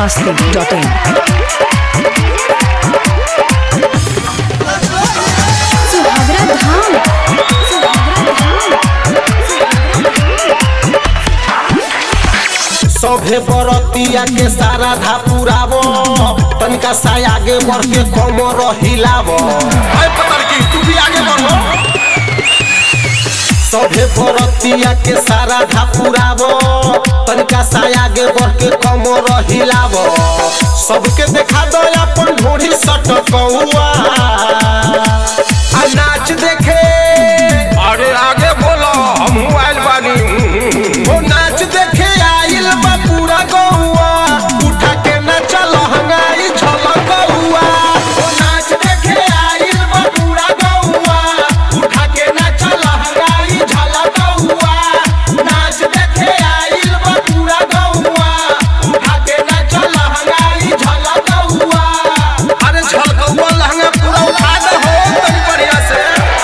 masti.in. Suhagra धाम सुहागरा सभे बरतिया के सारा धा पुरावो तनिका सा आगे बढ़ के कमर हिलावो अरे पता की तू भी आगे बढ़ो सभे बरतिया के सारा धा पुरावो तनिका सा आगे बढ़ के कमर हिलावो सबके देखा दो अपन ढोढ़ी सट कौआ आ नाच देखे अरे आगे बोलो हम आयल बानी ओ नाच देखे आइल बा पूरा गौआ उठा के नाच लहंगाई झलक गौआ ओ नाच देखे आइल बा पूरा गौआ उठा के नाच लहंगाई झलक गौआ नाच देखे आइल बा पूरा गौआ उठा के नाच लहंगाई झलक गौआ अरे झलकौआ लहंगा पूरा उठा दे हो तनी बढ़िया से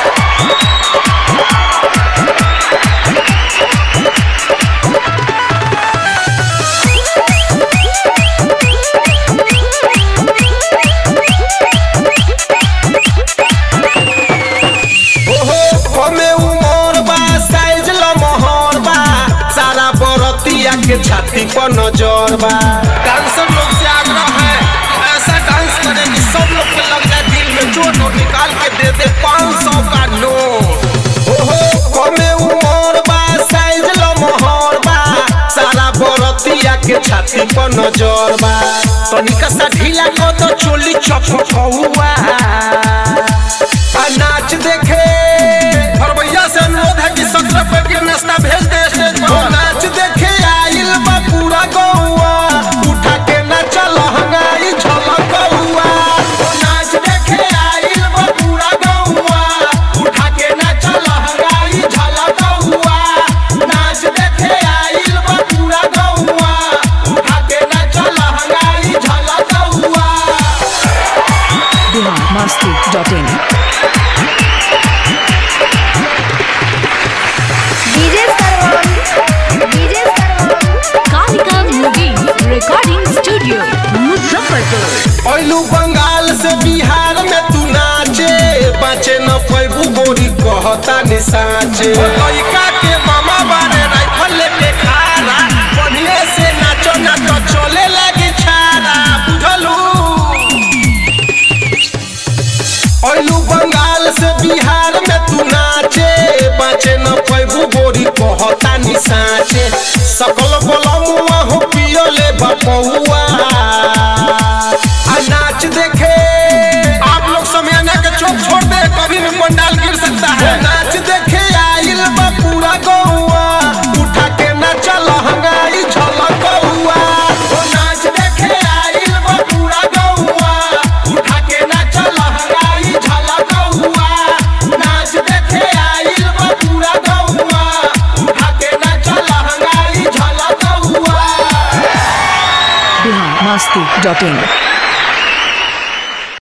ओहो हमे उमर बा साइज लमहर बा सारा बरतिया के छाती पर नजर बा डांसर लोग से आग्रह है ऐसा डांस करे कि सब लोग के लग जाए दिल में जो नोट निकाल के दे दे पाँच सौ का नोट ओहो हमे उमर बा साइज लमहर बा सारा बरतिया के छाती पर नजर बा तनिका सा ढीला कर दो चोली चपकौआ आ नाच देखे फरवैया से अनुरोध है कि सत्रह पे के नाश्ता भेज दे स्टेज ओ पर नाच देखे आइल बा पूरा गौआ उठा के नाच लहंगाई झलक गौआ ओ नाच देखे आइल बा पूरा गौआ उठा के नाच लहंगाई झलक गौआ नाच देखे आइल बा पूरा गौआ उठा के नाच लहंगाई झलक गौआ Bihar masti.in. DJ Sarvan DJ Sarvan Kalika movie recording studio Muzaffarpur ऐलू बंगाल से बिहार में तू नाचे बचे न पैबू गोरी कहता नि साचे लड़का के मामा बारे राइफल लेके खारा बढ़िया से नाचो ना तो चले लगी छारा बुझलू ऐलू बंगाल से बिहार में तू नाचे बचे न पैबू गोरी कहता नि साचे सकल बलमुआ हो पियले बपौआ आ नाच देखे आप लोग समयाना के चौक छोड़ दे कभी भी पंडाल गिर सकता है नाच देखे आइल बा पूरा गौआ उठा के नाच लहंगाई झलक गौआ ओ नाच देखे आइल बा पूरा गौआ उठा के नाच लहंगाई झलक गौआ नाच देखे आइल बा पूरा गौआ उठा के नाच लहंगाई झलक गौआ Bihar masti.in.